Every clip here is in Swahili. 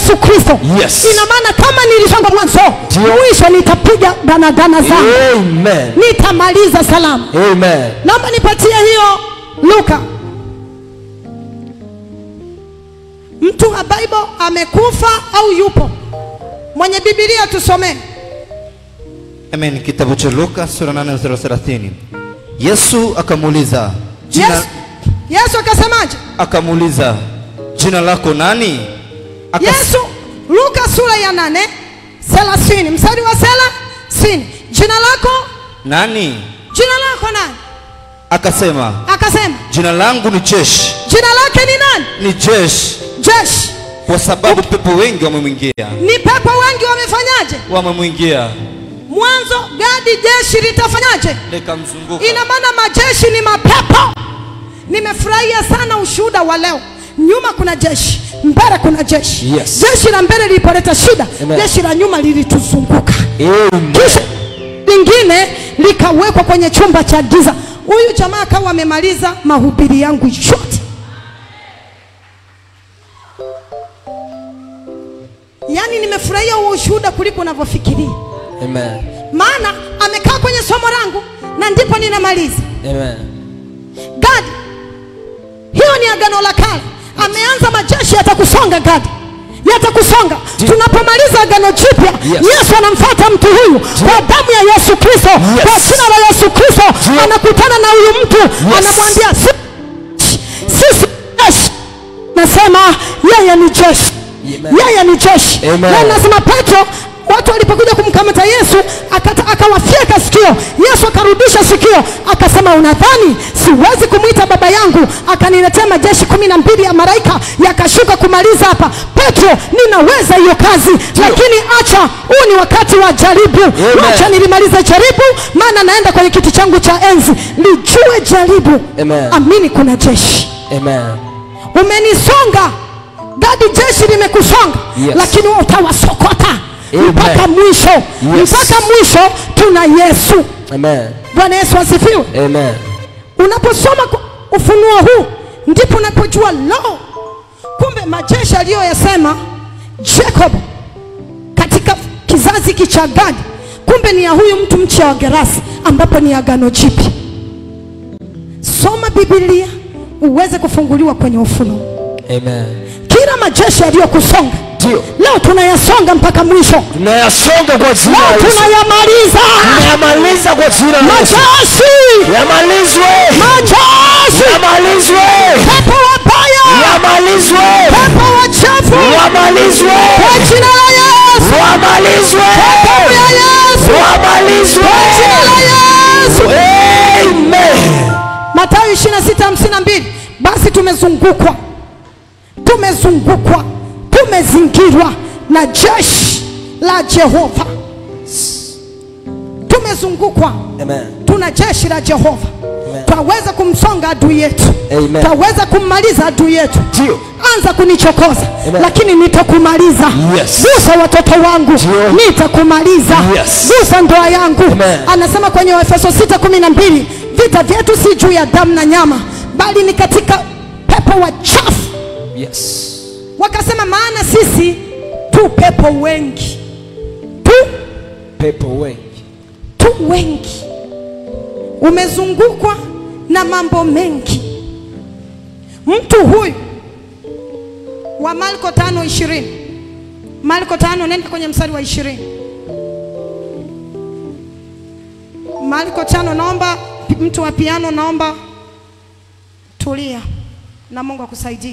Yesu Kristo. Yes. Ina maana kama nilisonga mwanzo, Ndio. mwisho nitapiga danadana zangu, Amen. nitamaliza salama. Amen. Naomba nipatie hiyo Luka. Mtu wa Bible amekufa au yupo? Mwenye Biblia tusomee. Amen. Kitabu cha Luka sura 8 mstari wa 30. Yesu akamuuliza jina, Yesu, Yesu akasemaje? akamuuliza jina lako nani? Akas- Yesu, Luka sura ya nane thelathini mstari wa thelathini jina lako nani? jina lako nani? Akasema Akasema jina langu ni jeshi, jina lake ni nani? ni jeshi, Jeshi. kwa sababu pepo wengi wamemwingia, Ni pepo wengi wamefanyaje? wamemwingia Mwanzo gadi jeshi litafanyaje? likamzunguka. Ina maana majeshi ni mapepo. Nimefurahia sana ushuhuda wa leo. Nyuma kuna jeshi, mbele kuna jeshi. Yes. Jeshi la mbele lilipoleta shida, Amen. jeshi la nyuma lilituzunguka. Amen. kisha lingine likawekwa kwenye chumba cha giza. Huyu jamaa akawa amemaliza mahubiri yangu yote. Yaani nimefurahia huo ushuhuda kuliko unavyofikiria, Amen. maana amekaa kwenye somo langu na ndipo ninamaliza. Amen. Gadi, hiyo ni agano la kale. Ameanza majeshi yatakusonga Gadi, yatakusonga. Tunapomaliza agano jipya, Yes. Yesu anamfuata mtu huyu kwa damu ya Yesu Kristo, kwa jina la Yesu Kristo, anakutana na huyu mtu anamwambia, "Si- sisi jeshi nasema yeye ni jeshi, Amen. yeye ni jeshi. Amen. Na nasema Petro watu walipokuja kumkamata Yesu akata- akawafyeka sikio. Yesu akarudisha sikio, akasema unadhani siwezi kumwita baba yangu akaniletea majeshi kumi na mbili ya malaika yakashuka kumaliza hapa? Petro, ninaweza hiyo kazi, lakini acha, huu ni wakati wa jaribu. Acha nilimalize jaribu, maana naenda kwenye kiti changu cha enzi. Lijue jaribu, Amen. amini kuna jeshi Amen. umenisonga gadi jeshi limekusonga Yes. lakini wewe utawasokota Amen. mpaka mwisho Yes. mpaka mwisho tuna yesu Amen. bwana yesu asifiwe Amen. unaposoma ku- ufunuo huu ndipo unapojua lo kumbe majeshi aliyoyasema jacob katika kizazi hiki cha gadi kumbe ni ya huyu mtu mcha wa gerasi ambapo ni agano jipya soma biblia uweze kufunguliwa kwenye ufunuo Amen. kila majeshi yaliyokusonga Ndio. leo tunayasonga mpaka mwisho Tunayasonga kwa jina la leo Yesu. tunayamaliza Tunayamaliza kwa jina la Yesu. majeshi Yamalizwe. majeshi Yamalizwe. pepo wabaya Yamalizwe. pepo wachafu Yamalizwe. kwa jina la yesu Wamalizwe. pepo ya yesu Wamalizwe. kwa jina la yesu Amen. matayo 26:52 basi tumezungukwa tumezungukwa tumezingirwa na jeshi la jehova tumezungukwa Amen. tuna jeshi la jehova Amen. twaweza kumsonga adui yetu Amen. twaweza kummaliza adui yetu Ndio. anza kunichokoza Amen. lakini nitakumaliza Yes. gusa watoto wangu Ndio. nitakumaliza Yes. gusa ndoa yangu Amen. anasema kwenye efeso 6:12 vita vyetu si juu ya damu na nyama bali ni katika pepo wachafu Yes. wakasema maana sisi tu pepo wengi tu Pepo wengi. tu wengi umezungukwa na mambo mengi mtu huyu wa marko tano ishirini marko tano nenda kwenye mstari wa ishirini marko tano naomba mtu wa piano naomba tulia na mungu akusaidie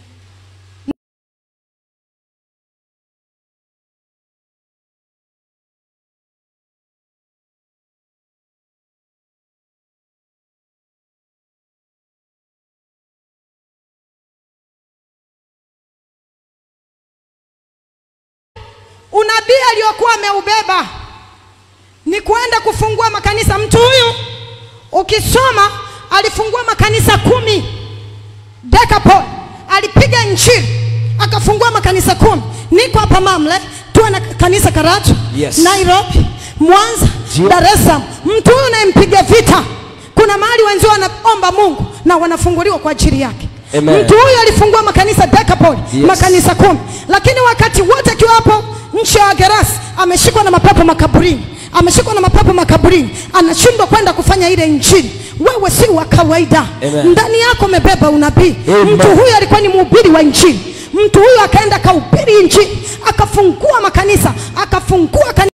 unabii aliyokuwa ameubeba ni kwenda kufungua makanisa. Mtu huyu ukisoma, alifungua makanisa kumi. Decapol alipiga injili akafungua makanisa kumi. Niko hapa Mamle, tuwe na kanisa Karatu, Yes. Nairobi, Mwanza, Ndio. Dar es Salaam. Mtu huyu unayempiga vita, kuna mahali wenzio wanaomba Mungu na wanafunguliwa kwa ajili yake. Amen. mtu huyu alifungua makanisa Decapoli Yes. makanisa kumi lakini wakati wote akiwa hapo nchi ya Wagerasi ameshikwa na mapepo makaburini ameshikwa na mapepo makaburini anashindwa kwenda kufanya ile injili wewe si wa kawaida Amen. ndani yako umebeba unabii Amen. mtu huyu alikuwa ni mhubiri wa injili mtu huyu akaenda akahubiri injili akafungua makanisa akafungua kanisa